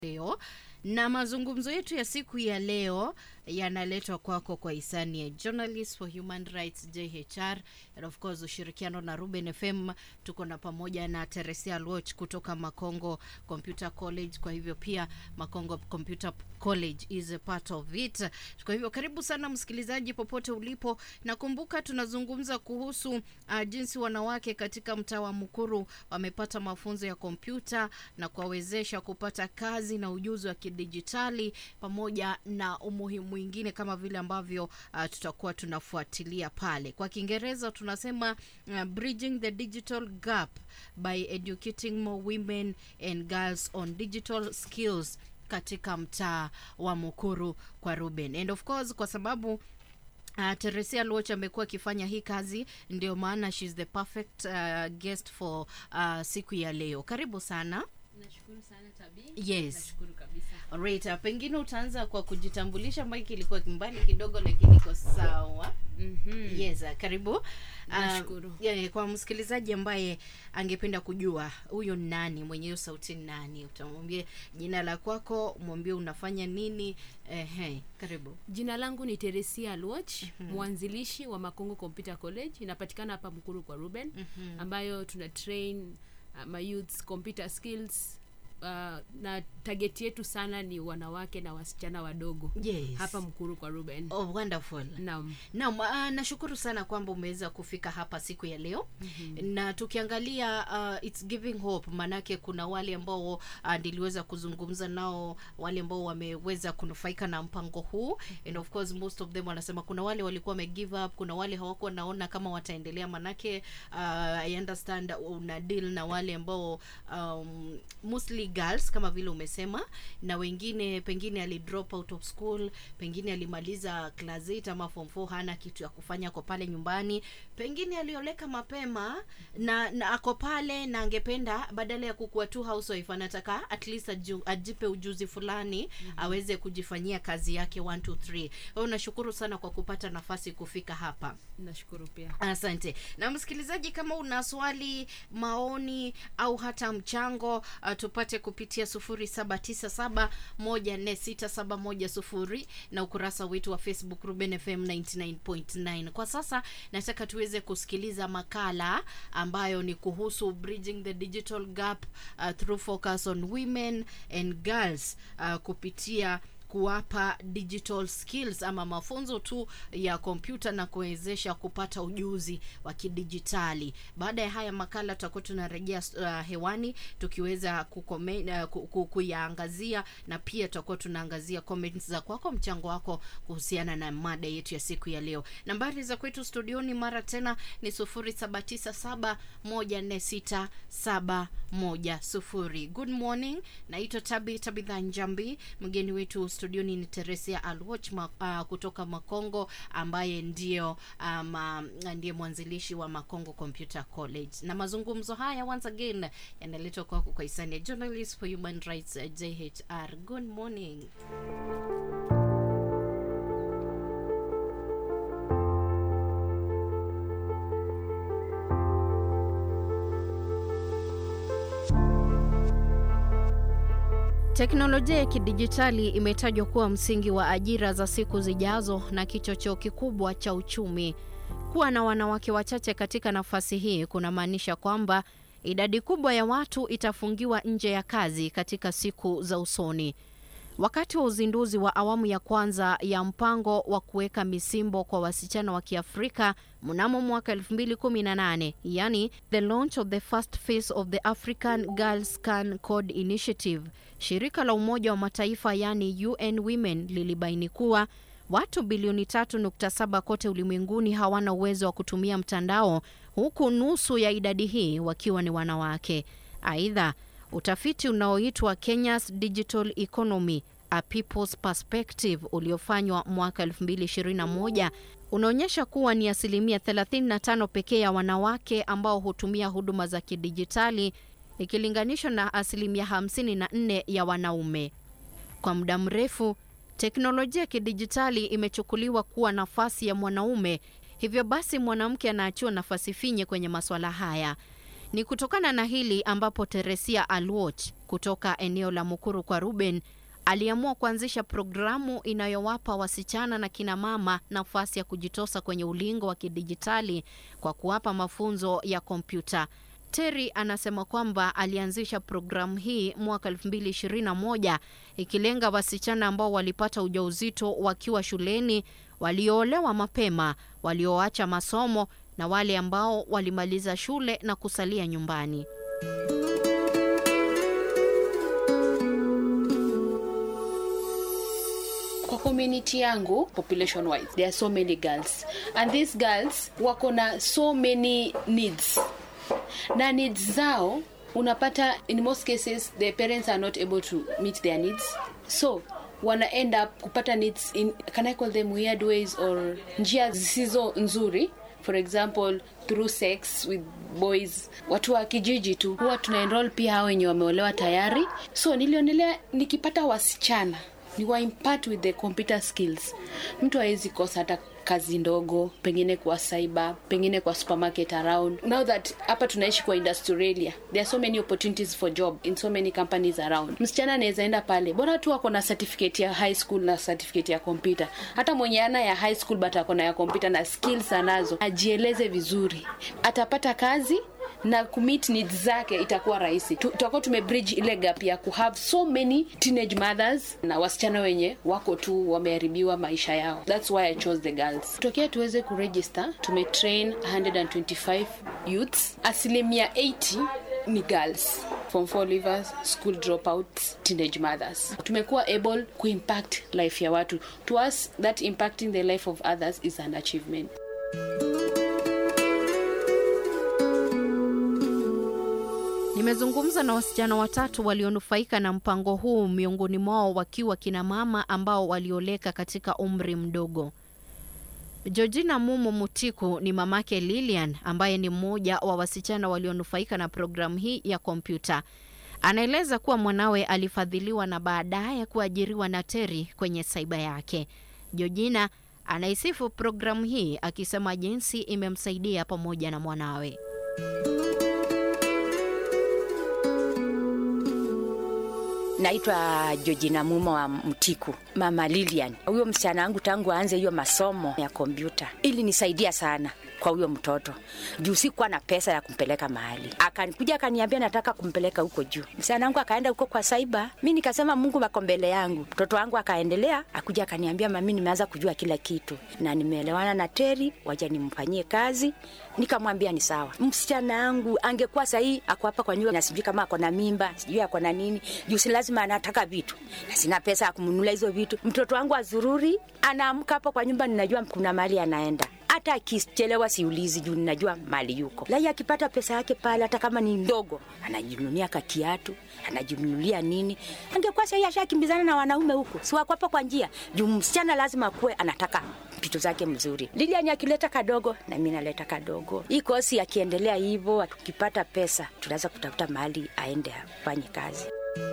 leo na mazungumzo yetu ya siku ya leo yanaletwa kwako kwa hisani ya Journalists for Human Rights JHR and of course ushirikiano na Ruben FM. Tuko na pamoja na Teresia Loch kutoka Makongo Computer College, kwa hivyo pia Makongo Computer College is a part of it. Kwa hivyo karibu sana msikilizaji, popote ulipo. Nakumbuka tunazungumza kuhusu uh, jinsi wanawake katika mtaa wa Mukuru wamepata mafunzo ya kompyuta na kuwawezesha kupata kazi na ujuzi wa kidijitali pamoja na umuhimu mwingine kama vile ambavyo uh, tutakuwa tunafuatilia pale. Kwa Kiingereza tunasema uh, bridging the digital gap by educating more women and girls on digital skills katika mtaa wa Mukuru kwa Ruben. And of course kwa sababu Uh, Teresia Loch amekuwa akifanya hii kazi, ndio maana she's the perfect uh, guest for uh, siku ya leo. Karibu sana. Nashukuru sana Tabi. Yes. Nashukuru kabisa. Alright, uh, pengine utaanza kwa kujitambulisha. Mike ilikuwa mbali kidogo, lakini iko sawa. Mhm. Yes, uh, karibu. Uh, Nashukuru. yeah, kwa msikilizaji ambaye angependa kujua huyo ni nani, mwenye hiyo sauti ni nani, utamwambia jina la kwako, mwambie unafanya nini. Ehe, karibu. Jina langu ni Teresia Luoch, mwanzilishi wa Makongo Computer College. Inapatikana hapa Mkuru kwa Ruben, ambayo tuna train uh, my youths computer skills uh, na target yetu sana ni wanawake na wasichana wadogo Yes. hapa Mkuru kwa Ruben. Oh, wonderful. Naam. Naam, uh, nashukuru sana kwamba umeweza kufika hapa siku ya leo na tukiangalia uh, it's giving hope, manake kuna wale ambao uh, niliweza kuzungumza nao, wale ambao wameweza kunufaika na mpango huu and of course most of them wanasema kuna wale walikuwa wame give up, kuna wale hawakuwa naona kama wataendelea, manake uh, I understand una deal na wale ambao um, mostly girls kama vile umesema, na wengine pengine ali drop out of school, pengine alimaliza class 8 ama form 4 hana kitu ya kufanya kwa pale nyumbani, pengine alioleka mapema na, na ako pale na angependa badala ya kukuwa tu housewife anataka at least aju, ajipe ujuzi fulani aweze kujifanyia kazi yake 1 2 3. Wewe nashukuru sana kwa kupata nafasi kufika hapa. Nashukuru pia. Asante. Na msikilizaji, kama una swali, maoni au hata mchango uh, tupate kupitia 0797146710 na ukurasa wetu wa Facebook Ruben FM 99.9. Kwa sasa nataka tuweze kusikiliza makala ambayo ni kuhusu bridging the digital gap uh, through focus on women and girls uh, kupitia kuwapa digital skills ama mafunzo tu ya kompyuta na kuwezesha kupata ujuzi wa kidijitali. Baada ya haya makala tutakuwa tunarejea uh, hewani tukiweza kukome, uh, ku- ku- kuyaangazia na pia tutakuwa tunaangazia comments za kwako, mchango wako kuhusiana na mada yetu ya siku ya leo. Nambari za kwetu studioni mara tena ni 0797146710. Good morning, naitwa Tabi Tabitha Njambi. Mgeni wetu studioni ni Teresia Alwoch ma, uh, kutoka Makongo ambaye ndio um, uh, ndiye mwanzilishi wa Makongo Computer College, na mazungumzo haya once again yanaletwa kwako kwa hisani ya Journalists for Human Rights uh, JHR. Good morning. Teknolojia ya kidijitali imetajwa kuwa msingi wa ajira za siku zijazo na kichocheo kikubwa cha uchumi. Kuwa na wanawake wachache katika nafasi hii kunamaanisha kwamba idadi kubwa ya watu itafungiwa nje ya kazi katika siku za usoni. Wakati wa uzinduzi wa awamu ya kwanza ya mpango wa kuweka misimbo kwa wasichana wa Kiafrika mnamo mwaka 2018, yani the launch of the first phase of the African Girl Scan Code Initiative, shirika la Umoja wa Mataifa yani UN Women lilibaini kuwa watu bilioni 3.7 kote ulimwenguni hawana uwezo wa kutumia mtandao, huku nusu ya idadi hii wakiwa ni wanawake. Aidha, Utafiti unaoitwa Kenya's Digital Economy A People's Perspective uliofanywa mwaka 2021 unaonyesha kuwa ni asilimia 35 pekee ya wanawake ambao hutumia huduma za kidijitali ikilinganishwa na asilimia 54 ya wanaume. Kwa muda mrefu, teknolojia ya kidijitali imechukuliwa kuwa nafasi ya mwanaume, hivyo basi mwanamke anaachiwa nafasi finye kwenye masuala haya. Ni kutokana na hili ambapo Teresia Alwoch kutoka eneo la Mukuru kwa Ruben aliamua kuanzisha programu inayowapa wasichana na kina mama nafasi ya kujitosa kwenye ulingo wa kidijitali kwa kuwapa mafunzo ya kompyuta. Terry anasema kwamba alianzisha programu hii mwaka 2021 ikilenga wasichana ambao walipata ujauzito wakiwa shuleni, walioolewa mapema, walioacha masomo na wale ambao walimaliza shule na kusalia nyumbani. kwa community yangu population wise there are so many girls and these girls wako na so many needs na needs zao unapata in most cases the parents are not able to meet their needs so wana end up kupata needs in can i call them weird ways or njia zisizo nzuri for example through sex with boys watu wa kijiji tu huwa tuna enroll pia hao wenye wameolewa tayari so nilionelea nikipata wasichana ni wa impart with the computer skills mtu hawezi kosa hata kazi ndogo pengine kwa cyber pengine kwa supermarket around now that hapa tunaishi kwa industrialia there are so many opportunities for job in so many companies around msichana anaweza enda pale bora tu ako na certificate ya high school na certificate ya computer hata mwenye ana ya high school but ako na ya computer na skills anazo ajieleze vizuri atapata kazi na kumit needs zake itakuwa rahisi Tu- tutakuwa tumebridge ile gap ya kuhave so many teenage mothers na wasichana wenye wako tu wameharibiwa maisha yao thats why i chose the girls tokea tuweze kuregister tumetrain 125 youths asilimia 80 ni girls form four leavers school dropouts teenage mothers tumekuwa able kuimpact life ya watu to us that impacting the life of others is an achievement Nimezungumza na wasichana watatu walionufaika na mpango huu, miongoni mwao wakiwa kina mama ambao walioleka katika umri mdogo. Georgina Mumo Mutiku ni mamake Lilian ambaye ni mmoja wa wasichana walionufaika na programu hii ya kompyuta. Anaeleza kuwa mwanawe alifadhiliwa na baadaye kuajiriwa na Teri kwenye saiba yake. Georgina anaisifu programu hii akisema jinsi imemsaidia pamoja na mwanawe. Naitwa Georgina Mumo wa Mtiku, mama Lilian. Huyo msichana wangu tangu aanze hiyo masomo ya kompyuta ili nisaidia sana kwa huyo mtoto juu sikuwa na pesa ya kumpeleka mahali. Akanikuja akaniambia nataka kumpeleka huko juu. Msichana wangu akaenda huko kwa saiba, mi nikasema Mungu wako mbele yangu. Mtoto wangu akaendelea, akuja akaniambia mami, nimeanza kujua kila kitu na nimeelewana na Teri, waja nimfanyie kazi. Nikamwambia ni sawa. Msichana wangu angekuwa sahii ako hapa kwa nyumba na sijui kama ako na mimba, sijui ako na nini, juu si lazima anataka vitu na sina pesa ya kumnunulia hizo vitu. Mtoto wangu azururi, anaamka hapo kwa nyumba, ninajua kuna mahali anaenda hata akichelewa siulizi juu ninajua mali yuko lai akipata pesa yake pale hata kama ni ndogo anajinunulia kakiatu anajinunulia nini angekuwa sahii ashakimbizana na wanaume huku siwakwapa kwa njia juu msichana lazima akuwe anataka vitu zake mzuri liliani akileta kadogo na mi naleta kadogo hii kosi akiendelea hivyo tukipata pesa tunaweza kutafuta mahali aende afanye kazi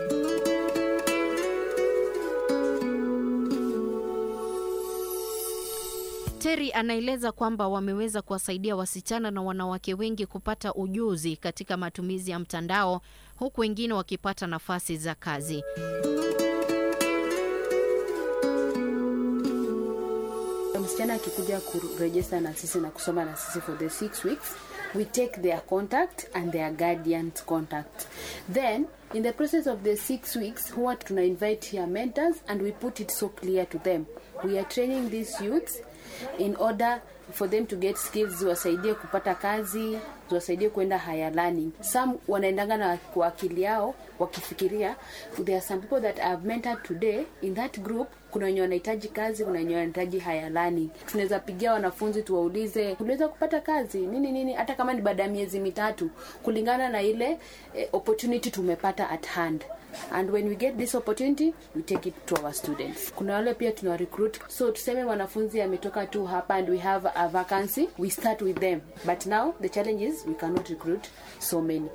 Terry anaeleza kwamba wameweza kuwasaidia wasichana na wanawake wengi kupata ujuzi katika matumizi ya mtandao huku wengine wakipata nafasi za kazi. msichana akikuja kurejesta na sisi na kusoma na sisi for the six weeks we take their contact and their guardian's contact then in the process of the six weeks huwa tuna invite here mentors and we put it so clear to them we are training these youths in order for them to get skills ziwasaidie kupata kazi ziwasaidie kwenda higher learning some wanaendanga na kwa akili yao wakifikiria there are some people that I have mentored today in that group kuna wenye wanahitaji kazi kuna wenye wanahitaji higher learning tunaweza pigia wanafunzi tuwaulize uliweza kupata kazi nini nini hata kama ni baada ya miezi mitatu kulingana na ile eh, opportunity tumepata at hand and when we get this opportunity we take it to our students kuna wale pia tuna recruit so tuseme mwanafunzi ametoka tu hapa and we have a vacancy we start with them but now the challenge is we cannot recruit so many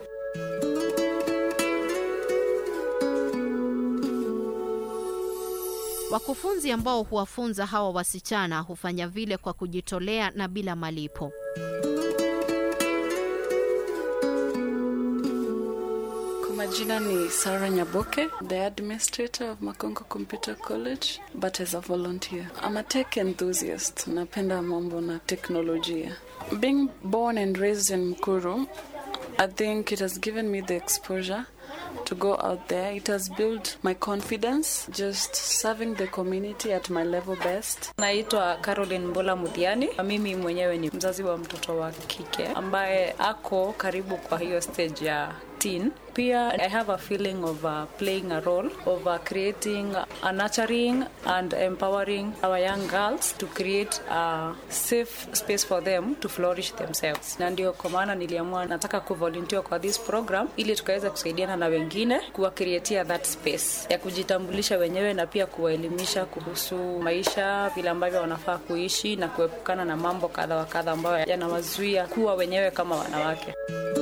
Wakufunzi ambao huwafunza hawa wasichana hufanya vile kwa kujitolea na bila malipo. Kwa majina ni Sarah Nyaboke, the administrator of Makongo Computer College, but as a volunteer. I'm a tech enthusiast. Napenda mambo na teknolojia. Being born and raised in Mkuru, I think it has given me the exposure to go out there. It has built my confidence, just serving the community at my level best. Naitwa Caroline Mbola Mudhiani. Mimi mwenyewe ni mzazi wa mtoto wa kike ambaye ako karibu kwa hiyo stage ya teen. Pia I have a feeling of uh, playing a role of uh, creating a nurturing and empowering our young girls to create a safe space for them to flourish themselves. Na ndio kwa maana niliamua nataka kuvolunteer kwa this program ili tukaweza kusaidiana na wengine kuwakreatia that space ya kujitambulisha wenyewe na pia kuwaelimisha kuhusu maisha, vile ambavyo wanafaa kuishi na kuepukana na mambo kadha wa kadha ambayo yanawazuia kuwa wenyewe kama wanawake.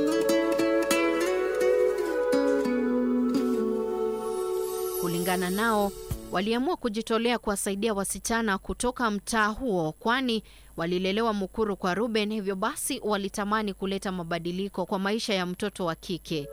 Kulingana nao, waliamua kujitolea kuwasaidia wasichana kutoka mtaa huo, kwani walilelewa Mukuru kwa Ruben, hivyo basi walitamani kuleta mabadiliko kwa maisha ya mtoto wa kike.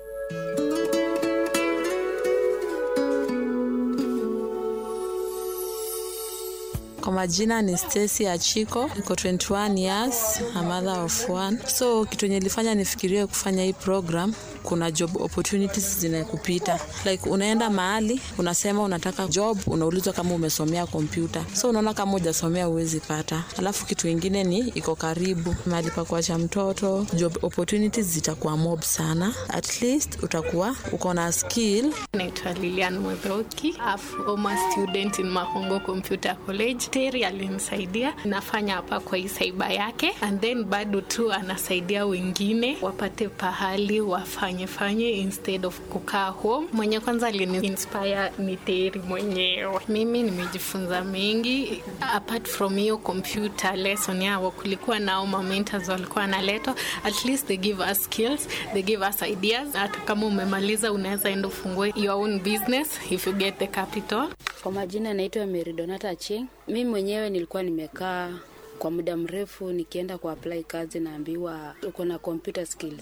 Kwa majina ni Stacy Achiko, niko 21 years, a mother of one. So kitu yenye ilifanya nifikirie kufanya hii program, kuna job opportunities zinakupita. Like unaenda mahali unasema unataka job, unaulizwa kama umesomea kompyuta. So unaona kama hujasomea huwezi pata. Alafu kitu ingine ni iko karibu mahali pa kuacha mtoto, job opportunities zitakuwa mob sana. At least utakuwa uko na skill Naitwa Lilian Mudhoki, a former student in Makongo Computer College. Terry alinisaidia, nafanya hapa kwa hii saiba yake, and then bado tu anasaidia wengine wapate pahali wafanye fanye instead of kukaa home. Mwenye kwanza alini inspire ni Terry mwenyewe. Mimi nimejifunza mengi apart from hiyo computer lesson yao, kulikuwa nao ma mentors walikuwa analetwa, at least they give us skills, they give us ideas. Hata kama umemaliza unaweza enda ufungue your own business if you get the capital. Kwa majina naitwa Mary Donata Cheng. Mimi mwenyewe nilikuwa nimekaa kwa muda mrefu nikienda ku apply kazi naambiwa uko na computer skills.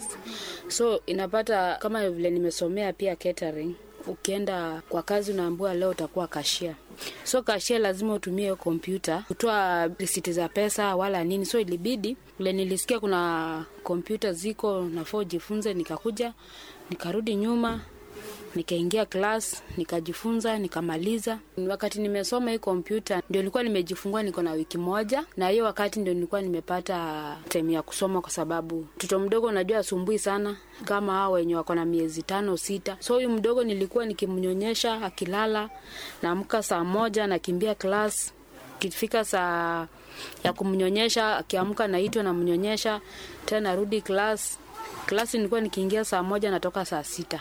So inapata kama vile nimesomea pia catering, ukienda kwa kazi unaambiwa leo utakuwa kashia. So kashia lazima utumie hiyo kompyuta kutoa risiti za pesa wala nini. So ilibidi vile nilisikia kuna kompyuta ziko nafaa ujifunze, nikakuja nikarudi nyuma nikaingia class nikajifunza nikamaliza. Wakati nimesoma hii kompyuta ndio nilikuwa nimejifungua, niko na wiki moja, na hiyo wakati ndio nilikuwa nimepata time ya kusoma, kwa sababu mtoto mdogo unajua asumbui sana kama hao wenye wako na miezi tano sita. So huyu mdogo nilikuwa nikimnyonyesha, akilala naamka saa moja nakimbia class, kifika saa ya kumnyonyesha, akiamka naitwa namnyonyesha tena, narudi class klasi nilikuwa nikiingia saa moja natoka saa sita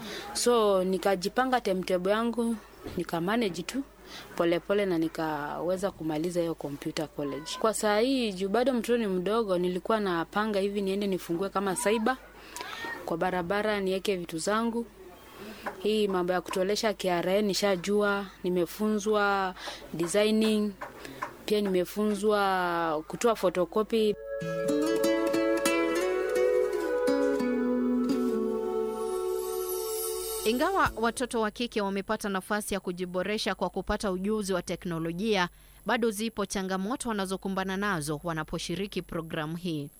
so nikajipanga timetable yangu nikamanage tu polepole pole na nikaweza kumaliza hiyo computer college kwa saa hii juu bado mtoto ni mdogo nilikuwa napanga hivi niende nifungue kama saiba kwa barabara niweke vitu zangu hii mambo ya kutolesha KRA nishajua nimefunzwa designing pia nimefunzwa kutoa photocopy Ingawa watoto wa kike wamepata nafasi ya kujiboresha kwa kupata ujuzi wa teknolojia, bado zipo changamoto wanazokumbana nazo wanaposhiriki programu hii.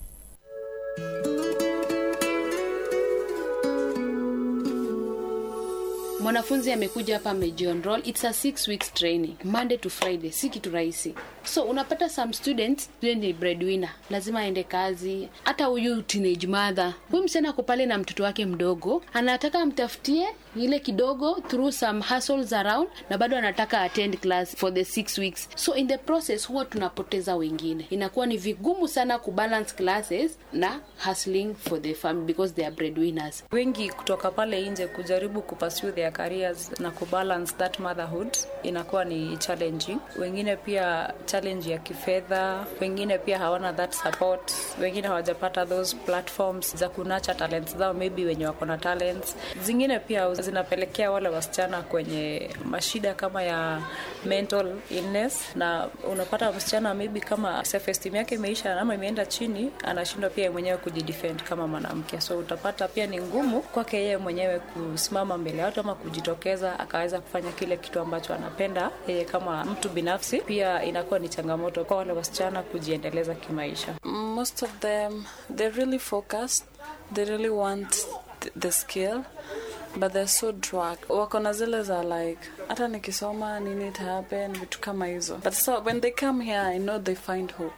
mwanafunzi amekuja hapa amejionroll it's a six weeks training monday to friday si kitu rahisi so unapata some students yule ni breadwinner lazima aende kazi hata huyu teenage mother huyu msichana ako pale na mtoto wake mdogo anataka amtafutie ile kidogo through some hustles around na bado anataka attend class for the six weeks so in the process huwa tunapoteza wengine inakuwa ni vigumu sana kubalance classes na hustling for the family because they are breadwinners wengi kutoka pale nje kujaribu kupursue their careers na kubalance that motherhood inakuwa ni challenging wengine pia challenge challenge ya kifedha wengine pia hawana that support wengine hawajapata those platforms za kunacha talents zao maybe wenye wako na talents zingine pia zinapelekea wale wasichana kwenye mashida kama ya mental illness na unapata msichana maybe kama self esteem yake imeisha ama imeenda chini anashindwa pia yeye mwenyewe kujidefend kama mwanamke so utapata pia ni ngumu kwake yeye mwenyewe kusimama mbele ya watu ama kujitokeza akaweza kufanya kile kitu ambacho anapenda yeye kama mtu binafsi pia inakuwa ni changamoto kwa wale wasichana kujiendeleza kimaisha most of them they're really focused they really want th- the skill but they're so drug wako na zile za like hata nikisoma nini it happen vitu kama hizo but so when they come here i know they find hope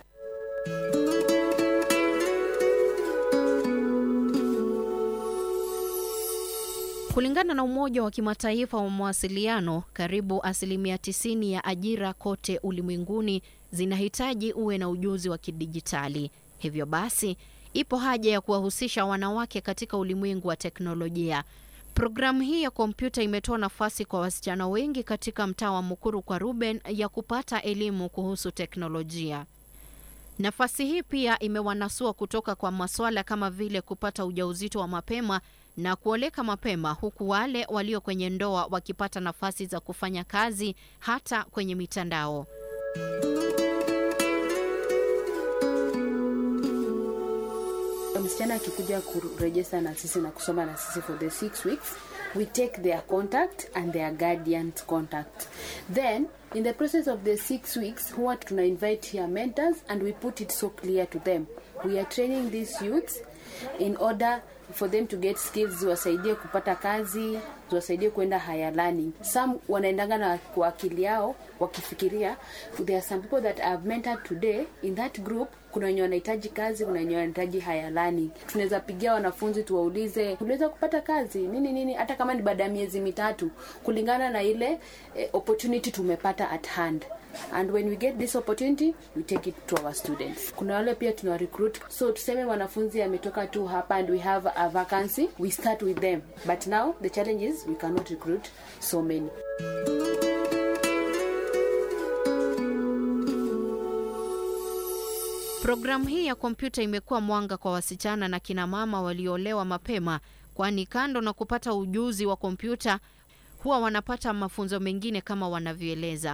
Kulingana na Umoja wa Kimataifa wa Mawasiliano, karibu asilimia 90 ya ajira kote ulimwenguni zinahitaji uwe na ujuzi wa kidijitali. Hivyo basi, ipo haja ya kuwahusisha wanawake katika ulimwengu wa teknolojia. Programu hii ya kompyuta imetoa nafasi kwa wasichana wengi katika mtaa wa Mukuru kwa Ruben ya kupata elimu kuhusu teknolojia. Nafasi hii pia imewanasua kutoka kwa masuala kama vile kupata ujauzito wa mapema na kuoleka mapema, huku wale walio kwenye ndoa wakipata nafasi za kufanya kazi hata kwenye mitandao. msichana akikuja kurejesta na sisi na kusoma na sisi for the six weeks we take their contact and their guardian's contact then in the process of the six weeks huwa tuna invite here mentors and we put it so clear to them we are training these youths in order for them to get skills ziwasaidie kupata kazi ziwasaidie kwenda higher learning some wanaendanga na kwa akili yao wakifikiria there are some people that I've mentored today in that group kuna wenye wanahitaji kazi kuna wenye wanahitaji higher learning tunaweza pigia wanafunzi tuwaulize uliweza kupata kazi nini nini hata kama ni baada ya miezi mitatu kulingana na ile eh, opportunity tumepata at hand and when we get this opportunity we take it to our students kuna wale pia tuna recruit so tuseme mwanafunzi ametoka tu hapa and we have a vacancy we start with them but now the challenge is we cannot recruit so many Programu hii ya kompyuta imekuwa mwanga kwa wasichana na kina mama walioolewa mapema, kwani kando na kupata ujuzi wa kompyuta huwa wanapata mafunzo mengine kama wanavyoeleza.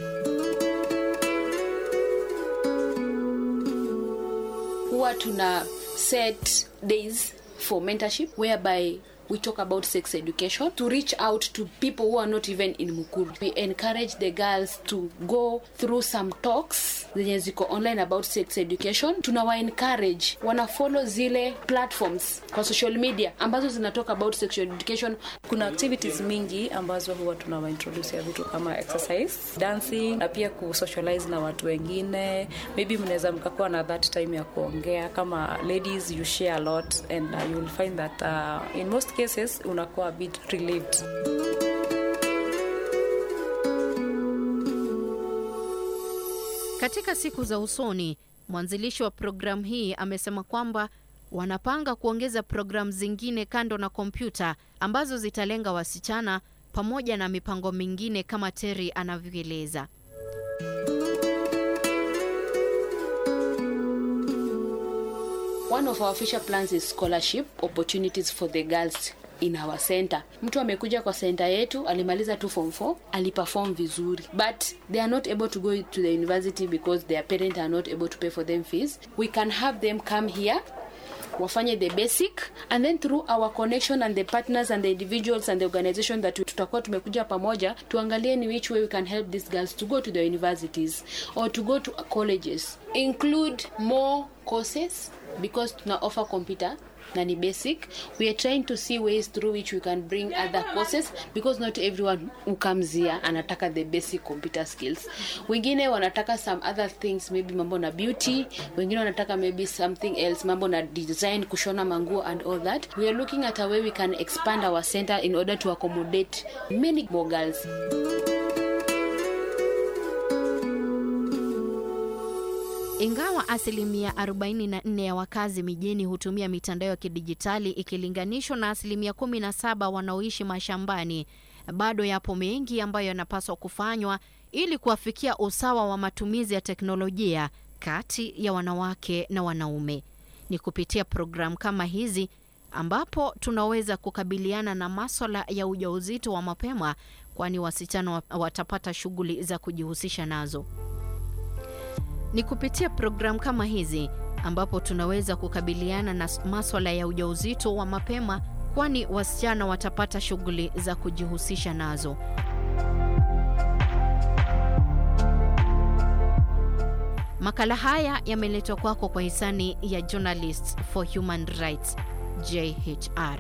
huwa tuna set days for mentorship whereby we talk about sex education to reach out to people who are not even in mukuru we encourage the girls to go through some talks zenye ziko online about sex education tunawa encourage wana follow zile platforms kwa social media ambazo zinatoka about sexual education kuna activities mingi ambazo huwa tunawaintroduce ya vitu kama exercise dancing na pia kusocialize na watu wengine maybe mnaweza mkakuwa na that time ya kuongea kama ladies you share a lot and uh, you will find that uh, in most cases unakuwa a bit relieved Katika siku za usoni, mwanzilishi wa programu hii amesema kwamba wanapanga kuongeza programu zingine kando na kompyuta ambazo zitalenga wasichana pamoja na mipango mingine kama Terry anavyoeleza. one of our future plans is scholarship opportunities for the girls in our center mtu amekuja kwa center yetu alimaliza tu form 4 aliperform vizuri but they are not able to go to the university because their parents are not able to pay for them fees we can have them come here wafanye the basic and then through our connection and the partners and the individuals and the organization that tutakuwa tumekuja pamoja tuangalie ni which way we can help these girls to go to the universities or to go to colleges include more courses because tuna offer computer na ni basic we are trying to see ways through which we can bring other courses because not everyone who comes here anataka the basic computer skills wengine wanataka some other things maybe mambo na beauty wengine wanataka maybe something else mambo na design kushona manguo and all that we are looking at a way we can expand our center in order to accommodate many more girls Ingawa asilimia 44 ya wakazi mijini hutumia mitandao ya kidijitali ikilinganishwa na asilimia 17 wanaoishi mashambani, bado yapo mengi ambayo yanapaswa kufanywa ili kuafikia usawa wa matumizi ya teknolojia kati ya wanawake na wanaume. Ni kupitia programu kama hizi ambapo tunaweza kukabiliana na maswala ya ujauzito wa mapema, kwani wasichana wa- watapata shughuli za kujihusisha nazo. Ni kupitia programu kama hizi ambapo tunaweza kukabiliana na s- maswala ya ujauzito wa mapema, kwani wasichana watapata shughuli za kujihusisha nazo. Makala haya yameletwa kwako kwa hisani ya Journalists for Human Rights JHR.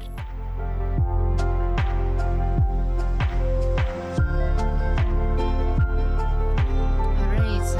Alright.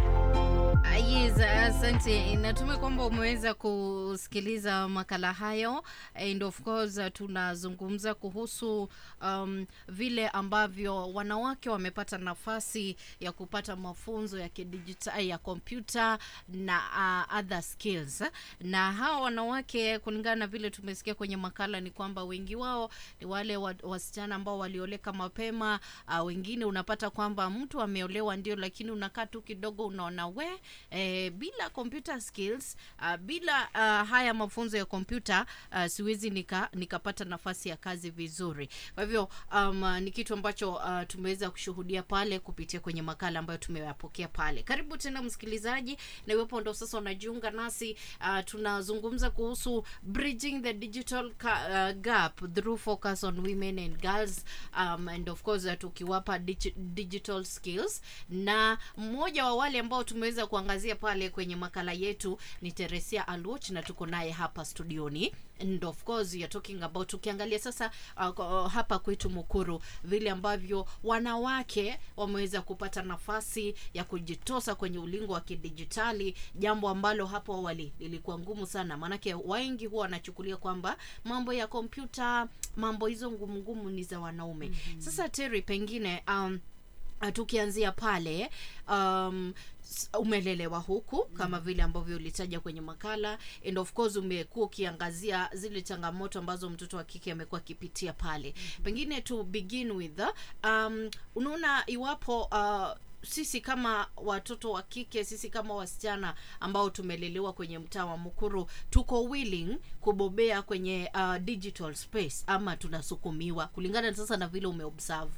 Ah, Yes, asante. Natumai kwamba umeweza kusikiliza makala hayo and of course uh, tunazungumza kuhusu um, vile ambavyo wanawake wamepata nafasi ya kupata mafunzo ya kidijitali ya kompyuta na uh, other skills na hawa wanawake kulingana na vile tumesikia kwenye makala ni kwamba wengi wao ni wale wa, wasichana ambao walioleka mapema uh, wengine unapata kwamba mtu ameolewa ndio lakini unakaa tu kidogo unaona we eh, bila computer skills uh, bila uh, haya mafunzo ya kompyuta uh, siwezi nika nikapata nafasi ya kazi vizuri kwa hivyo um, uh, ni kitu ambacho uh, tumeweza kushuhudia pale kupitia kwenye makala ambayo tumeyapokea pale karibu tena msikilizaji na iwapo ndo sasa unajiunga nasi uh, tunazungumza kuhusu bridging the digital ca- uh, gap through focus on women and girls um, and of course uh, tukiwapa digi- digital skills na mmoja wa wale ambao tumeweza kuangazia pale kwenye makala yetu ni Teresia Aluoch na tuko naye hapa studioni and of course you're talking about tukiangalia sasa uh, kwa- hapa kwetu Mukuru vile ambavyo wanawake wameweza kupata nafasi ya kujitosa kwenye ulingo wa kidijitali jambo ambalo hapo awali lilikuwa ngumu sana maanake wengi huwa wanachukulia kwamba mambo ya kompyuta mambo hizo ngumu ngumu ni za wanaume mm-hmm. sasa Terry pengine um, Uh, tukianzia pale um, s- umelelewa huku kama vile ambavyo ulitaja kwenye makala and of course umekuwa ukiangazia zile changamoto ambazo mtoto wa kike amekuwa akipitia pale pengine to begin with um, unaona iwapo uh, sisi kama watoto wa kike sisi kama wasichana ambao tumelelewa kwenye mtaa wa mukuru tuko willing kubobea kwenye uh, digital space ama tunasukumiwa kulingana sasa na vile umeobserve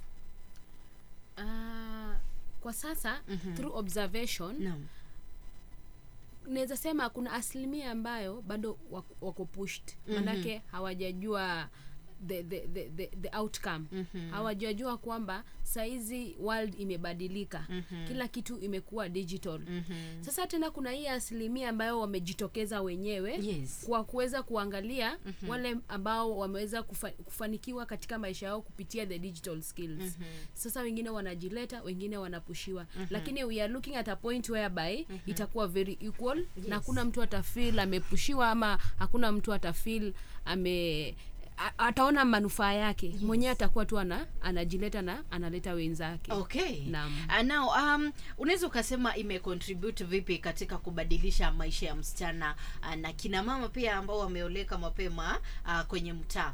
Ah, kwa sasa mm-hmm. through observation naam naweza sema kuna asilimia ambayo bado wako, wako pushed manake mm-hmm. hawajajua the, the, the, the, the outcome mm-hmm. hawajajua kwamba saizi world imebadilika mm-hmm. kila kitu imekuwa digital mm-hmm. sasa tena kuna hii asilimia ambayo wamejitokeza wenyewe Yes. kwa kuweza kuangalia mm-hmm. wale ambao wameweza kufa, kufanikiwa katika maisha yao kupitia the digital skills mm-hmm. sasa wengine wanajileta wengine wanapushiwa mm-hmm. lakini we are looking at a point whereby mm-hmm. itakuwa very equal yes. na hakuna mtu atafil amepushiwa ama hakuna mtu atafil ame a- ataona manufaa yake yes. mwenyewe atakuwa tu ana, anajileta na analeta wenzake okay Naam. uh, now um, unaweza ukasema imecontribute vipi katika kubadilisha maisha ya msichana uh, na kina mama pia ambao wameoleka mapema uh, kwenye mtaa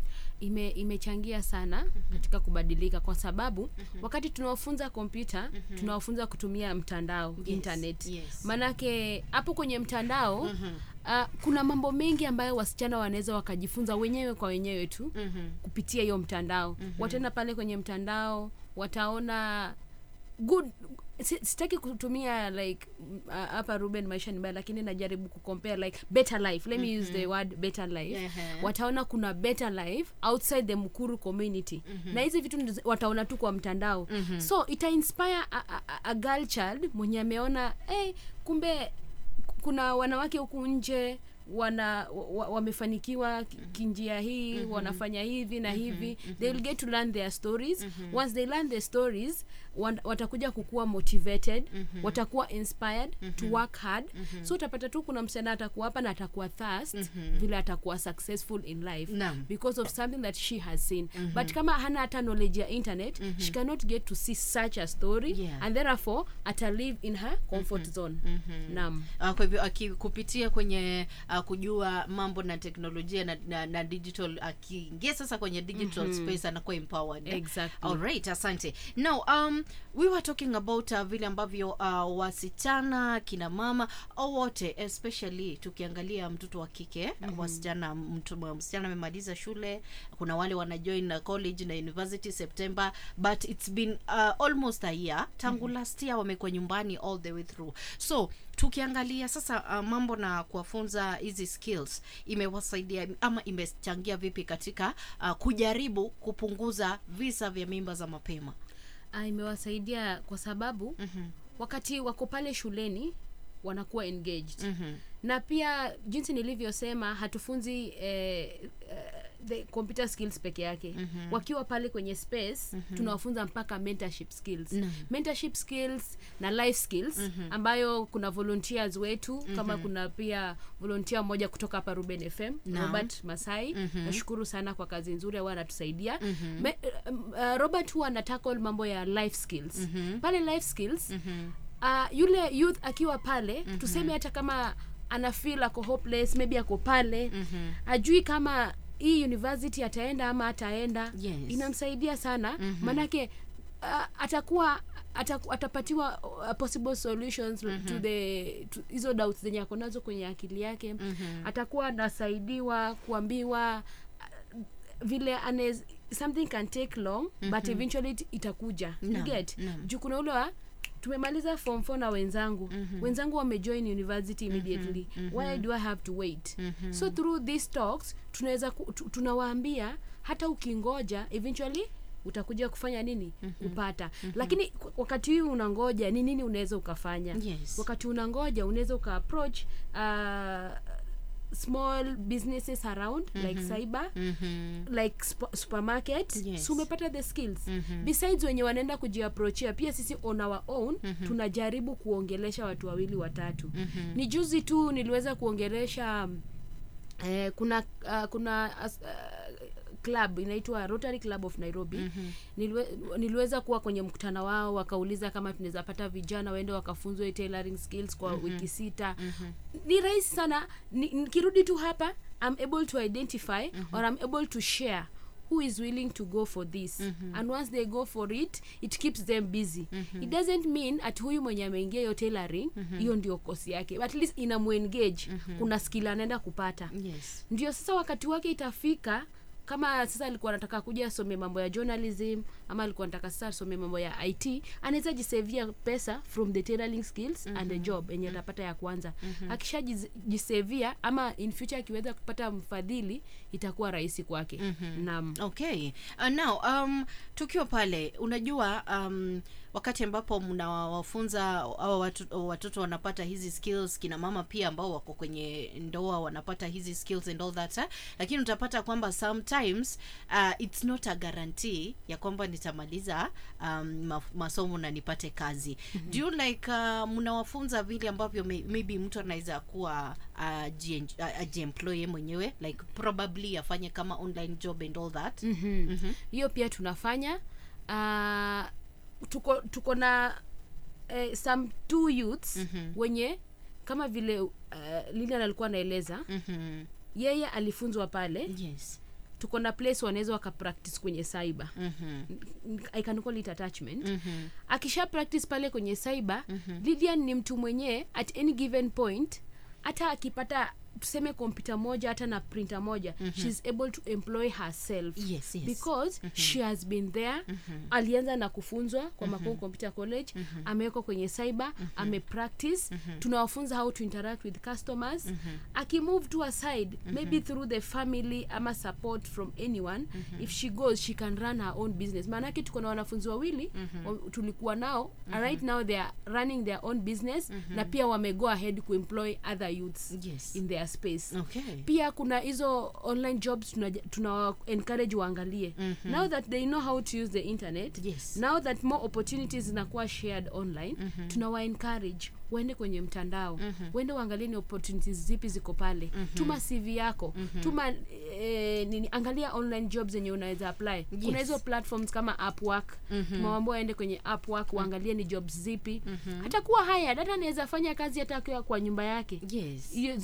ime imechangia sana katika kubadilika kwa sababu wakati tunawafunza kompyuta tunawafunza kutumia mtandao Yes, internet yes. maanake hapo kwenye mtandao uh, kuna mambo mengi ambayo wasichana wanaweza wakajifunza wenyewe kwa wenyewe tu kupitia hiyo mtandao wataenda pale kwenye mtandao wataona good si- sitaki kutumia like m- uh, hapa ruben maisha ni mbaya lakini najaribu kucompare like better life let me use the word better life Ehe. wataona kuna better life outside the mkuru community na hizi vitu ndizo wataona tu kwa mtandao so ita inspire a, a, a- a girl child mwenye ameona hey, kumbe kuna wanawake huku nje wana wa- wamefanikiwa ki- kinjia hii mm-hmm. wanafanya hivi na hivi mm-hmm. they will get to learn their stories mm-hmm. once they learn their stories wan- watakuja kukuwa motivated mm-hmm. watakuwa inspired mm-hmm. to work hard mm-hmm. so utapata tu kuna msichana atakuwa hapa na atakuwa thirst mm-hmm. vile atakuwa successful in life Naam. because of something that she has seen mm-hmm. but kama hana hata knowledge ya internet mm-hmm. she cannot get to see such a story Yeah. and therefore ata live in her comfort zone mm-hmm. naam uh, kwa hivyo aki- kupitia kwenye uh, kujua mambo na teknolojia na, na, na digital akiingia sasa kwenye digital space anakuwa empowered Exactly. Alright, asante now um, we were talking about uh, vile ambavyo uh, wasichana kina mama au wote especially tukiangalia mtoto wa kike mm-hmm. wasichana mtu msichana amemaliza shule kuna wale wanajoin na college na university september but it's been uh, almost a year tangu mm-hmm. last year wamekuwa nyumbani all the way through so tukiangalia sasa uh, mambo na kuwafunza hizi skills imewasaidia ama imechangia vipi katika uh, kujaribu kupunguza visa vya mimba za mapema Ah, imewasaidia kwa sababu mm-hmm. wakati wako pale shuleni wanakuwa engaged mm-hmm. na pia jinsi nilivyosema hatufunzi eh, eh, the computer skills peke yake mm-hmm. wakiwa pale kwenye space mm-hmm. tunawafunza mpaka mentorship skills Naam. mentorship skills na life skills mm-hmm. ambayo kuna volunteers wetu mm-hmm. kama kuna pia volunteer mmoja kutoka hapa ruben fm Naam. robert masai Mhm. nashukuru sana kwa kazi nzuri huwa anatusaidia mm-hmm. Me, uh, uh, robert huwa anatackle mambo ya life skills mm-hmm. pale life skills mm-hmm. uh, yule youth akiwa pale mm-hmm. tuseme hata kama ana feel ako hopeless maybe ako pale mm-hmm. ajui kama hii university ataenda ama ataenda Yes. inamsaidia sana mm-hmm. manake uh, atakuwa ataku, atapatiwa uh, possible solutions mm-hmm. to the to hizo doubts zenye ako nazo kwenye akili yake mm-hmm. atakuwa anasaidiwa kuambiwa uh, vile anez, something can take long mm-hmm. but eventually it, itakuja you Naam, get naam. juu kuna ule wa tumemaliza form 4 na wenzangu mm-hmm. wenzangu wamejoin university immediately mm-hmm. why do i have to wait mm-hmm. so through these talks tunaweza ku- tu- tunawaambia hata ukingoja eventually utakuja kufanya nini mm-hmm. kupata mm-hmm. lakini ku- wakati huu unangoja ni nini unaweza ukafanya Yes. wakati unangoja unaweza uka approach uh, small businesses around mm-hmm. like cyber mm-hmm. like sp- supermarket Yes. so umepata the skills mm-hmm. besides wenye wanaenda kujiaproachia pia sisi on our own mm-hmm. tunajaribu kuongelesha watu wawili watatu mm-hmm. ni juzi tu niliweza kuongelesha um, eh, kuna uh, kuna as, uh, club inaitwa rotary club of nairobi mm-hmm. Niliwe, niliweza kuwa kwenye mkutano wao wakauliza kama tunaweza pata vijana waende wakafunzwe tailoring skills kwa mm-hmm. wiki sita mm-hmm. ni rahisi sana Ni- nikirudi tu hapa i'm able to identify mm-hmm. or i'm able to share who is willing to go for this mm-hmm. and once they go for it it keeps them busy mm-hmm. it doesn't mean at huyu mwenye ameingia hiyo tailoring hiyo mm-hmm. ndio kosi yake but at least inamuengage mm-hmm. kuna skill anaenda kupata yes ndio sasa wakati wake itafika kama sasa alikuwa anataka kuja asome mambo ya journalism ama alikuwa anataka sasa asome mambo ya it anaweza jisevia pesa from the tailoring skills mm-hmm. and the job yenye atapata ya kwanza mm-hmm. akishajisevia ama in future akiweza kupata mfadhili itakuwa rahisi kwake mm-hmm. naam okay uh, now um, tukiwa pale unajua um, wakati ambapo mnawafunza au watu, watoto wanapata hizi skills kina mama pia ambao wako kwenye ndoa wanapata hizi skills and all that eh? lakini utapata kwamba sometimes uh, it's not a guarantee ya kwamba nitamaliza um, ma- masomo na nipate kazi mm-hmm. do you like uh, mnawafunza vile ambavyo may, maybe mtu anaweza kuwa ajiemploye uh, ajiemploy mwenyewe like probably afanye kama online job and all that mm-hmm. mm-hmm. hiyo pia tunafanya uh, tuko tuko na eh, some two youths mm-hmm. wenye kama vile uh, lilian alikuwa anaeleza mm-hmm. yeye alifunzwa pale yes tuko na place wanaweza wakapractice kwenye cyber mm-hmm. i can call it attachment Mm-hmm. akisha practice pale kwenye cyber mm-hmm. Lydian ni mtu mwenyewe at any given point hata akipata tuseme kompyuta moja hata na printer moja mm-hmm. she's able to employ herself Yes, yes. because mm-hmm. she has been there mm-hmm. alianza na kufunzwa kwa mm-hmm. Makongo Computer College mm-hmm. amewekwa kwenye cyber mm-hmm. amepractice mm-hmm. tunawafunza how to interact with customers mm-hmm. akimove to aside mm-hmm. maybe through the family ama support from anyone mm-hmm. if she goes she can run her own business maanake tuko na wanafunzi wawili mm-hmm. tulikuwa nao mm-hmm. right now they are running their own business mm-hmm. na pia wamego ahead kuemploy other youths Yes. in their space okay pia kuna hizo online jobs tuna, tuna encourage waangalie mm-hmm. now that they know how to use the internet Yes. now that more opportunities zinakuwa shared online mm-hmm. tunawa encourage waende kwenye mtandao mm-hmm. waende waangalie ni opportunities zipi ziko pale mm-hmm. tuma cv yako mm-hmm. tuma eh, nini angalia online jobs zenye unaweza apply yes. kuna hizo platforms kama upwork mm-hmm. tumewambia waende kwenye upwork waangalie ni jobs zipi mm-hmm. hata kuwa haya data anaweza fanya kazi hata akiwa kwa nyumba yake yes hiyo zenye zinaitwa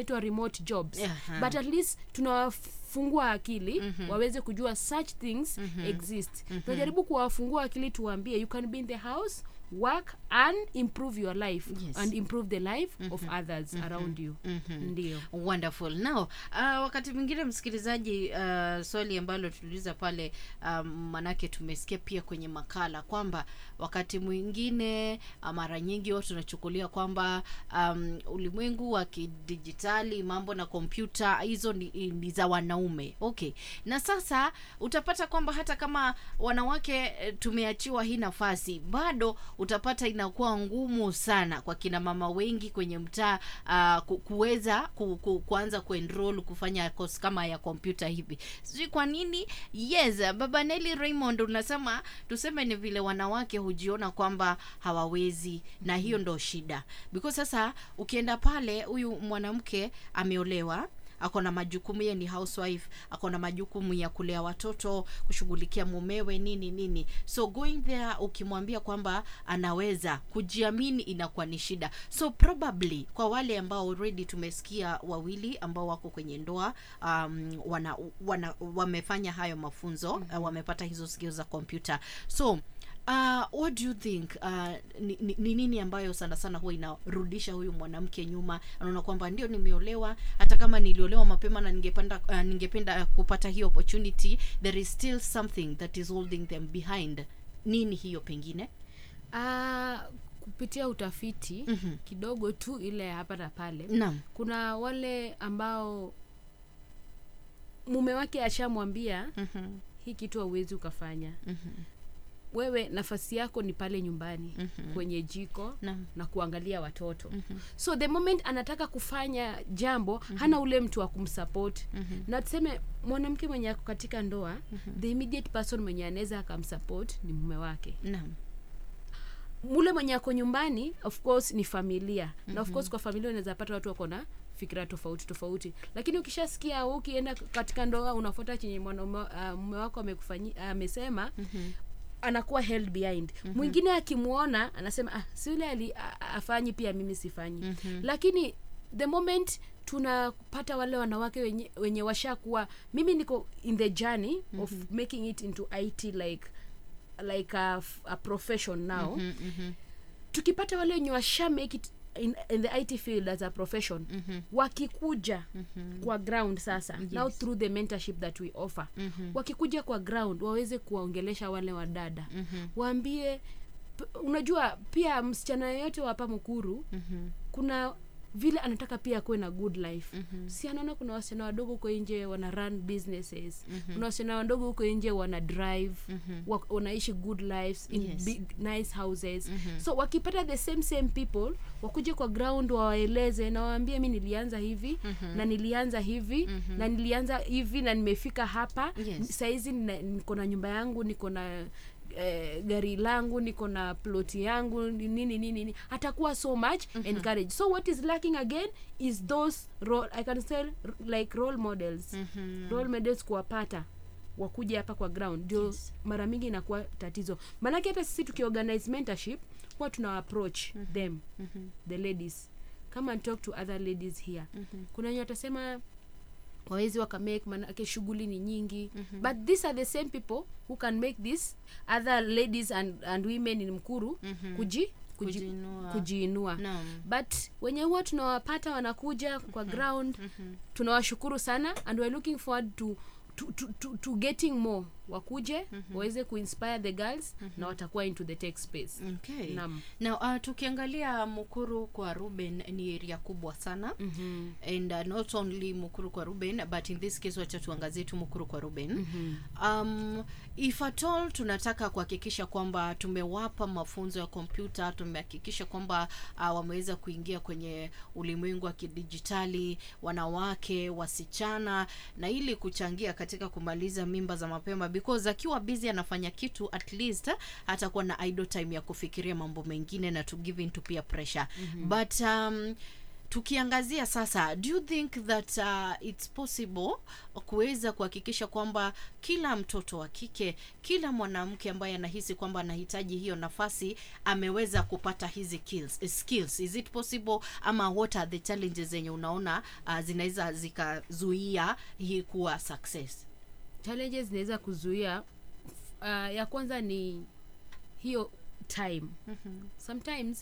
zinaitwa remote jobs Aha. but at least tunawafungua akili mm-hmm. waweze kujua such things mm-hmm. exist mm-hmm. tunajaribu kuwafungua akili tuwaambie you can be in the house work and improve your life Yes. and improve the life mm-hmm. of others mm-hmm. around you mm-hmm. ndio wonderful now uh, wakati mwingine msikilizaji uh, swali ambalo tuliuliza pale um, manake tumesikia pia kwenye makala kwamba wakati mwingine uh, mara nyingi watu tunachukulia kwamba um, ulimwengu wa kidijitali mambo na kompyuta hizo ni, ni za wanaume okay na sasa utapata kwamba hata kama wanawake eh, tumeachiwa hii nafasi bado utapata inakuwa ngumu sana kwa kina mama wengi kwenye mtaa uh, ku, kuweza ku, ku, kuanza kuenroll kufanya course kama ya kompyuta hivi sijui kwa nini yes baba Nelly Raymond unasema tuseme ni vile wanawake hujiona kwamba hawawezi na hiyo ndo shida because sasa ukienda pale huyu mwanamke ameolewa ako na majukumu ye ni housewife ako na majukumu ya kulea watoto kushughulikia mumewe nini nini so going there ukimwambia kwamba anaweza kujiamini inakuwa ni shida so probably kwa wale ambao already tumesikia wawili ambao wako kwenye ndoa um, wana, wana wamefanya hayo mafunzo mm-hmm. uh, wamepata hizo skills za kompyuta so Uh, what do you think uh, ni, ni, ni nini ambayo sana sana huwa inarudisha huyu mwanamke nyuma anaona kwamba ndio nimeolewa hata kama niliolewa mapema na ningependa uh, ningependa kupata hiyo opportunity there is still something that is holding them behind nini hiyo pengine uh, kupitia utafiti Mhm. kidogo tu ile hapa na pale naam kuna wale ambao mume wake ashamwambia Mhm, hii kitu hauwezi ukafanya mhm, wewe nafasi yako ni pale nyumbani Mhm. kwenye jiko naam na kuangalia watoto Mhm. so the moment anataka kufanya jambo hana ule mtu wa kumsupport Mhm. na tuseme mwanamke mwenye ako katika ndoa the immediate person mwenye anaweza akamsupport ni mume wake naam mule mwenye ako nyumbani of course ni familia mm-hmm. na of course kwa familia unaweza pata watu wako na fikira tofauti tofauti lakini ukishasikia wewe ukienda katika ndoa unafuata chenye mwanaume uh, mume wako amekufanyi- amesema mm-hmm anakuwa held behind mm-hmm. mwingine akimwona anasema ah, si yule ali a- a- afanyi pia mimi sifanyi mm-hmm. lakini the moment tunapata wale wanawake wenye, wenye washakuwa mimi niko in the journey mm-hmm. of making it into it like like a, f- a profession now Mhm, mhm, tukipata wale wenye washa make it in, in the it field as a profession mhm, wakikuja kwa ground sasa Yes. now through the mentorship that we offer mhm, wakikuja kwa ground waweze kuwaongelesha wale wadada mhm, waambie p- unajua pia msichana yeyote wa hapa mkuru mhm, kuna vile anataka pia akuwe na good life Mhm. si anaona kuna wasichana wadogo huko nje wana run businesses kuna wasichana wadogo huko nje wana drive Mhm. wa, wanaishi good lives in Yes. big nice houses Mhm. so wakipata the same same people wakuje kwa ground wawaeleze na waambie mi nilianza hivi Mhm. na nilianza hivi Mhm. na nilianza hivi na nimefika hapa Yes. saizi nina- niko na nyumba yangu niko na eh, gari langu niko na ploti yangu ni- nini nini nini atakuwa so much encouraged so what is lacking again is those role, i can say r- like role models mhm. role models kuwapata wakuja hapa kwa ground ndio Yes. mara mingi inakuwa tatizo maanake hata sisi tukiorganize mentorship huwa tuna approach them Mhm. the ladies come and talk to other ladies here Mhm. kuna wenye watasema wawezi wakamake manake shughuli ni nyingi mm-hmm. but these are the same people who can make this other ladies and, and women in mkuru Mhm. kuji, kuji, Kujiinua. kujiinua Naam. but wenye huwa tunawapata wanakuja kwa ground Mhm. tunawashukuru sana and we're looking forward to to, to, to, to getting more wakuje waweze kuinspire the girls na watakuwa into the tech space Okay. Naam. Now, uh, tukiangalia Mukuru kwa Ruben ni area kubwa sana Mhm. and uh, not only Mukuru kwa Ruben but in this case wacha tuangazie tu Mukuru kwa Ruben um, if at all tunataka kuhakikisha kwamba tumewapa mafunzo ya kompyuta tumehakikisha kwamba uh, wameweza kuingia kwenye ulimwengu wa kidijitali wanawake wasichana na ili kuchangia katika kumaliza mimba za mapema because akiwa busy anafanya kitu at least uh, atakuwa na idle time ya kufikiria mambo mengine na to give in to peer pressure mm-hmm. but um, tukiangazia sasa do you think that uh, it's possible kuweza kuhakikisha kwamba kila mtoto wa kike kila mwanamke ambaye anahisi kwamba anahitaji hiyo nafasi ameweza kupata hizi skills, skills. is it possible ama what are the challenges zenye unaona uh, zinaweza zikazuia hii kuwa success challenges zinaweza kuzuia uh, ya kwanza ni hiyo time mm-hmm. sometimes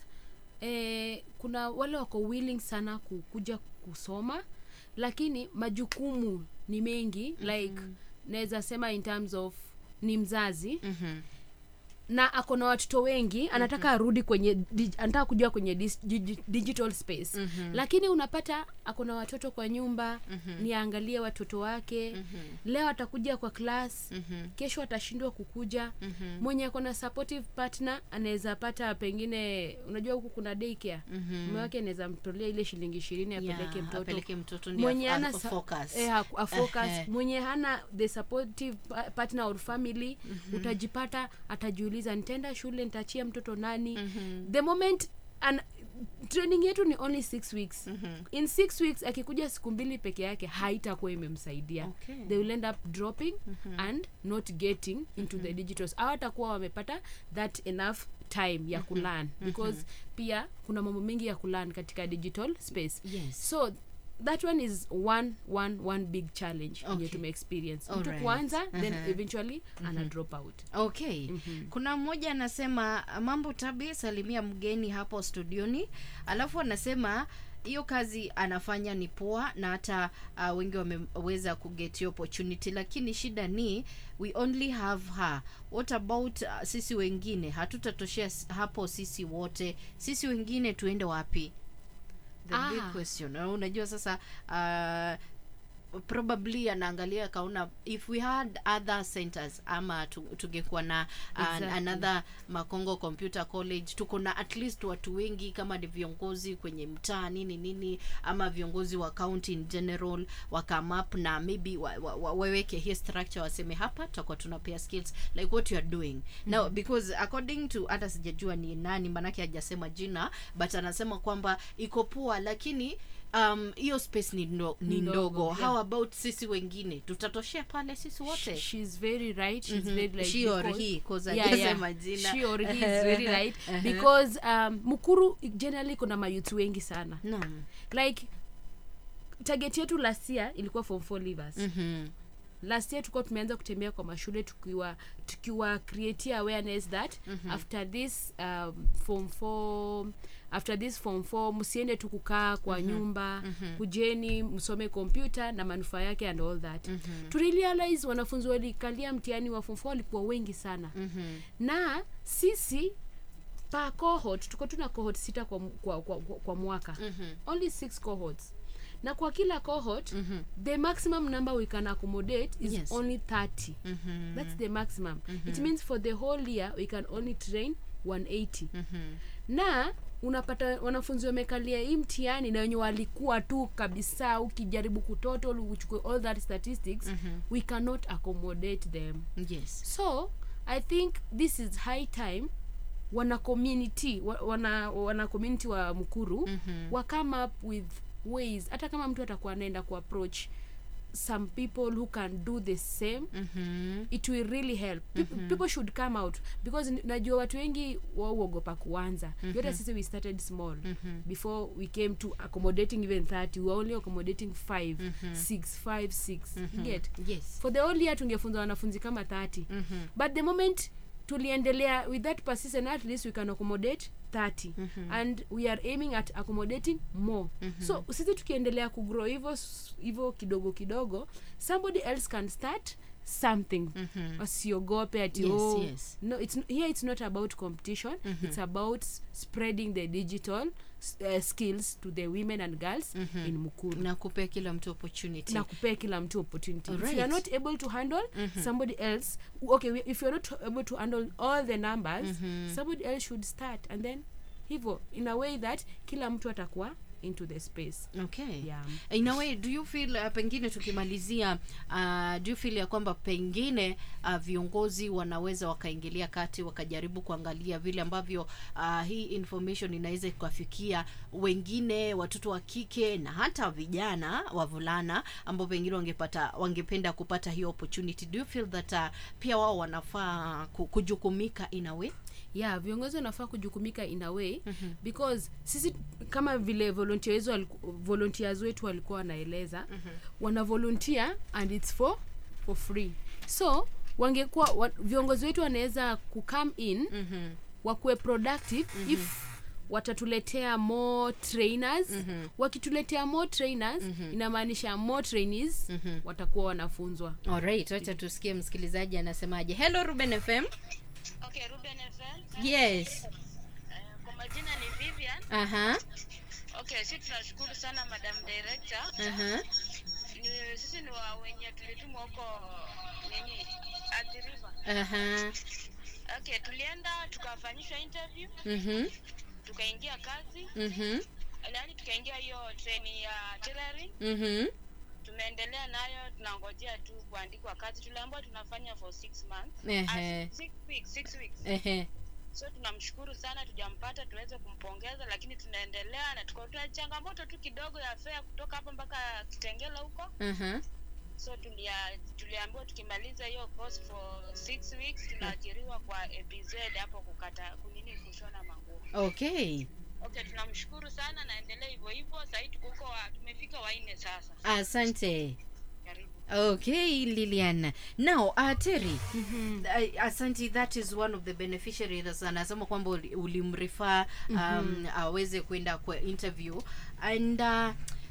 eh, kuna wale wako willing sana kukuja kusoma lakini majukumu ni mengi mm-hmm. like naweza sema in terms of ni mzazi mm-hmm. na ako na watoto wengi anataka arudi kwenye dig, anataka kujua kwenye dis, dig, digital space Mhm. lakini unapata ako na watoto kwa nyumba niangalie watoto wake leo atakuja kwa class Mhm. kesho atashindwa kukuja Mhm. mwenye ako na supportive partner anaweza pata pengine unajua huku kuna daycare Mhm. mume wake anaweza mtolea ile shilingi ishirini apeleke Yeah, mtoto apeleke mtoto ndio mwenye af- hana af- sa- focus. eh, haku- afocus Ehe. mwenye hana the supportive pa- partner or family utajipata atajiuliza nitaenda shule nitaachia mtoto nani the moment an, training yetu ni only six weeks in six weeks akikuja siku mbili peke yake haitakuwa imemsaidia Okay. they will end up dropping and not getting into the digitals hawatakuwa wamepata that enough time ya kulan because pia kuna mambo mengi ya kulan katika digital space Yes. so that one is one one one big challenge yenye Okay. tumeexperience mtu Alright. kuanza then Uh-huh. eventually ana drop out okay kuna mmoja anasema mambo tabi salimia mgeni hapo studioni alafu anasema hiyo kazi anafanya ni poa na hata uh, wengi wameweza kuget hiyo opportunity lakini shida ni we only have her what about uh, sisi wengine hatutatoshea s- hapo sisi wote sisi wengine tuende wapi the Ah. big question Na unajua sasa uh, probably anaangalia akaona if we had other centers ama tu- tungekuwa na uh, Exactly. another makongo computer college tuko na at least watu wengi kama ni viongozi kwenye mtaa nini nini ama viongozi wa county in general wakamap na maybe wa, wa, wa, waweke hii structure waseme hapa tutakuwa tunapea skills like what you are doing mm-hmm. now because according to hata sijajua ni nani manake hajasema jina but anasema kwamba iko poa lakini um hiyo space ni, ndo, ni Ndogo, ndogo yeah. how about sisi wengine tutatoshea pale sisi wote she's very right she's Mhm. very right She or because- he, 'cause Yeah, hajasema yeah. jina. She or he is very right because um, mukuru generally kuna mayuth wengi sana naam like target yetu last year ilikuwa form 4 leavers Mhm. last year tulikuwa tumeanza kutembea kwa mashule tukiwa tukiwa creatia awareness that mm-hmm. after this um, form 4 after this form 4 msiende tu kukaa kwa mm-hmm. nyumba mm-hmm. kujeni msome kompyuta na manufaa yake and all that mm-hmm. tulirealize wanafunzi walikalia mtihani wa form 4 walikuwa wengi sana Mhm. na sisi pa cohort tuko tuna cohort sita kwa, kwa, kwa, kwa, kwa mwaka Mhm. only six cohorts na kwa kila cohort mm-hmm. the maximum number we can accommodate is Yes. only 30 Mhm. that's the maximum it means for the whole year we can only train 180 Mhm. na unapata wanafunzi wamekalia hii mtihani na wenye walikuwa tu kabisa ukijaribu kutoto uchukue all that statistics Mhm. we cannot accommodate them yes so i think this is high time wana community wa- wana, wana community wa mkuru Mhm. wa come up with ways hata kama mtu atakuwa anaenda kuapproach some people who can do the same Mhm. it will really help mm-hmm. people should come out because n- najua watu wengi wauogopa kuanza mm-hmm. yote sisi we started small mm-hmm. before we came to accommodating even 30 we were only accommodating 5 mm-hmm. 6 5 6 mm-hmm. get yes for the whole year tungefunza wanafunzi kama 30 Mhm. but the moment tuliendelea with that persistent at least we can accommodate 30 and we are aiming at accommodating more so sisi tukiendelea kugrow hivyo s- hivyo kidogo kidogo somebody else can start something wasiogope ati Yes, oh, yes. no it's, n- here it's not about competition it's about s- spreading the digital s- uh, skills to the women and girls in mukuru na kupea kila mtu opportunity na kupea kila mtu opportunity if you Alright. are not able to handle somebody else okay we- if you're not able to handle all the numbers somebody else should start and then hivyo in a way that kila mtu atakuwa into the space okay Yeah. in a way do you feel uh, pengine tukimalizia uh, do you feel ya kwamba pengine uh, viongozi wanaweza wakaingilia kati wakajaribu kuangalia vile ambavyo uh, hii information inaweza ikafikia wengine watoto wa kike na hata vijana wavulana ambao pengine wangepata wangependa kupata hiyo opportunity do you feel that uh, pia wao wanafaa ku- kujukumika in a way yeah viongozi wanafaa kujukumika in a way mm-hmm. because sisi kama vile volunteers waliku- volunteers wetu walikuwa wanaeleza mm-hmm. wana volunteer and it's for for free so wangekuwa wa, viongozi wetu wanaweza kucome in mm-hmm. wakuwe productive mm-hmm. if watatuletea more trainers mm-hmm. wakituletea more trainers mm-hmm. inamaanisha more trainees mm-hmm. watakuwa wanafunzwa alright wacha tusikie msikilizaji anasemaje hello ruben fm Okay, Ruben FM. yes Eh, kwa majina ni Vivian. aha Okay, sisi tunashukuru sana Madam Director. aha Ni, sisi ni wa wenye tulitumwa huko nini Athi River. aha Okay, tulienda tukafanyishwa interview, mhm tukaingia kazi, mhm yaani tukaingia hiyo training ya tailoring. mhm Tumeendelea nayo, tunangojea tu kuandikwa kazi. Tuliambiwa tunafanya for six months. Ehe. Ah, six weeks, six weeks. ehe so tunamshukuru sana tujampata tuweze kumpongeza lakini tunaendelea na tuko tuna changamoto tu kidogo ya fea kutoka hapa mpaka kitengela huko aha so tulia, tuliambiwa tukimaliza hiyo course for six weeks tunaajiriwa kwa abz hapo kukata kunini kushona manguo okay okay tunamshukuru sana naendelea hivyo hivyo sahii tuko huko wa- tumefika wanne sasa asante karibu okay lilian now uh, terry uh, asante that is one of the beneficiaries anasema kwamba uli- ulimrefer um, aweze kwenda kwa interview and uh,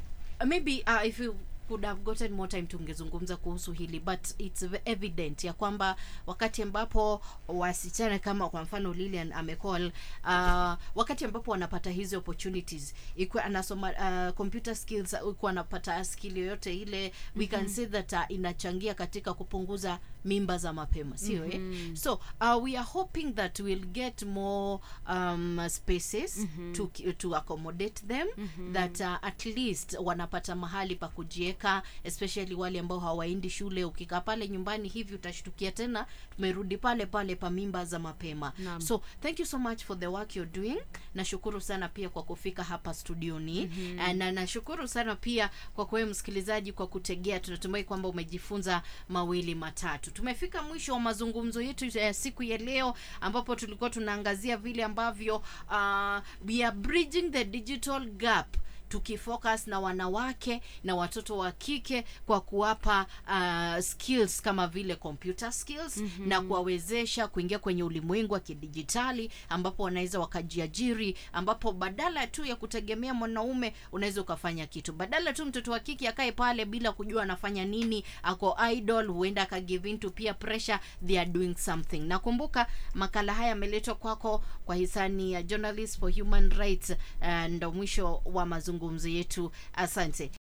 maybe uh, if you could have gotten more time tungezungumza kuhusu hili but it's v- evident ya kwamba wakati ambapo wasichana kama kwa mfano lilian amecall uh, wakati ambapo wanapata hizi opportunities ikiwa anasoma uh, computer skills ikiwa anapata skill yoyote ile we can say that uh, inachangia katika kupunguza mimba za mapema sio eh? so uh, we are hoping that we'll get more um, spaces to, ki- to accommodate them that uh, at least wanapata mahali pa kujieka especially wale ambao hawaendi shule ukikaa pale nyumbani hivi utashtukia tena tumerudi pale pale pa mimba za mapema Naam. so thank you so much for the work you're doing nashukuru sana pia kwa kufika hapa studioni mm-hmm. na nashukuru sana pia kwa kwewe msikilizaji kwa kutegea tunatumai kwamba umejifunza mawili matatu tumefika mwisho wa mazungumzo yetu ya siku ya leo ambapo tulikuwa tunaangazia vile ambavyo uh, we are bridging the digital gap tukifocus na wanawake na watoto wa kike kwa kuwapa uh, skills kama vile computer skills mm-hmm. na kuwawezesha kuingia kwenye ulimwengu wa kidijitali ambapo wanaweza wakajiajiri ambapo badala tu ya kutegemea mwanaume unaweza ukafanya kitu badala tu mtoto wa kike akae pale bila kujua anafanya nini ako idol huenda akagive in to peer pressure they are doing something nakumbuka makala haya yameletwa kwako kwa hisani ya journalist for human rights uh, ndo mwisho wa mazungumzo yetu asante